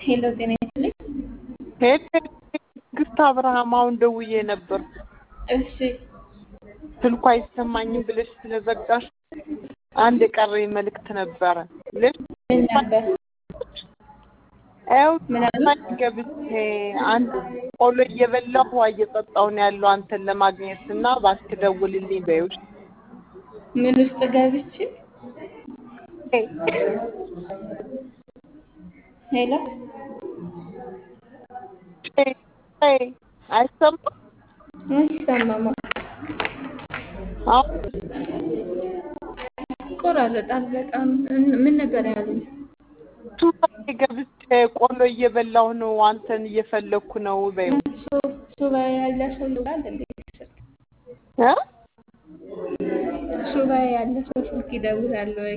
ሄሎ ጤና ይስጥልኝ። ሄድ ትዕግስት አብርሃም አሁን ደውዬ ነበር። እሺ ስልኩ አይሰማኝም ብለሽ ስለዘጋሽ አንድ የቀረኝ መልእክት ነበረ ልሽ ምን ነበር? ያው ምን አለ? ታች ገብቼ አንድ ቆሎ እየበላሁ ውሃ እየጠጣሁ ነው ያለው አንተን ለማግኘት እና እባክህ ደውልልኝ በይው። ምን ውስጥ ገብቼ? ሄሎ አይሰማም አይሰማም። አሁን ይቆራረጣል በጣም። እን- ምን ነበር ያሉኝ? ሱባኤ ገብቼ ቆሎ እየበላሁ ነው አንተን እየፈለግኩ ነው በይው። ሱ- ሱባኤ ያለ ሰው ይውላል እንዴ? ስልክ እ? ሱባኤ ያለ ሰው ስልክ ይደውላል ወይ?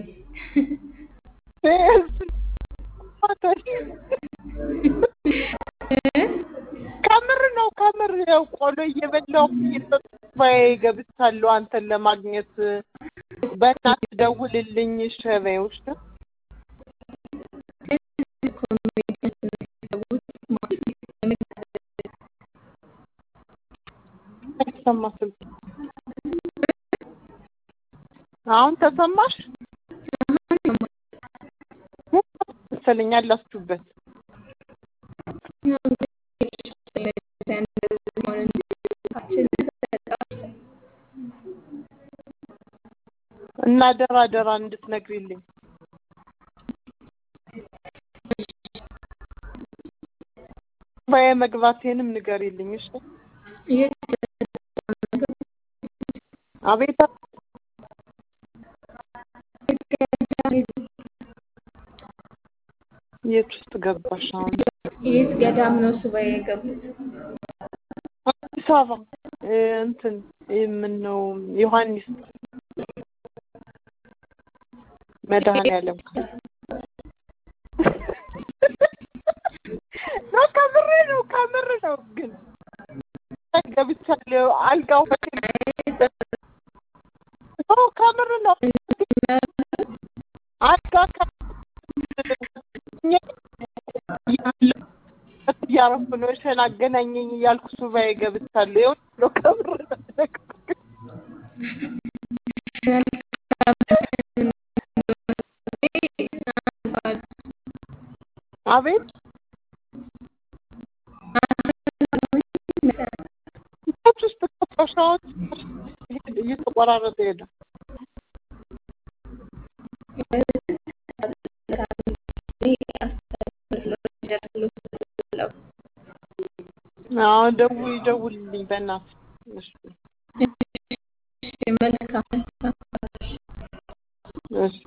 ከምር ነው ከምር ያው ቆሎ እየበላሁ እየጠጣሁ ሱባኤ ገብቻለሁ አንተን ለማግኘት በእናትህ ደውልልኝ እሺ በይው እሺ አይሰማ ስልክ አሁን ተሰማሽ መሰለኝ አላችሁበት እና ደራ ደራ እንድትነግሪልኝ ሱባኤ መግባቴንም ንገሪልኝ እሺ አቤት የት ውስጥ ገባሽ አሁን የት ገዳም ነው ሱባኤ የገቡት? አዲስ አበባ እ እንትን ምን ነው ዮሐንስ መድኃኔዓለም ነው ከምር ነው ከምር ነው ግን ገብቻለሁ አልጋው ነው ከምር ነው አልጋ ከ- እያረኩ ነው እሸን አገናኘኝ እያልኩ ሱባኤ ገብቻለሁ ይኸው ነው ከምር ነው አቤት ቤት ውስጥ ቆሻሻዎች እየተቆራረጠ ሄደ አሁን ደውይ ደውልልኝ በእናትህ እሺ መልካም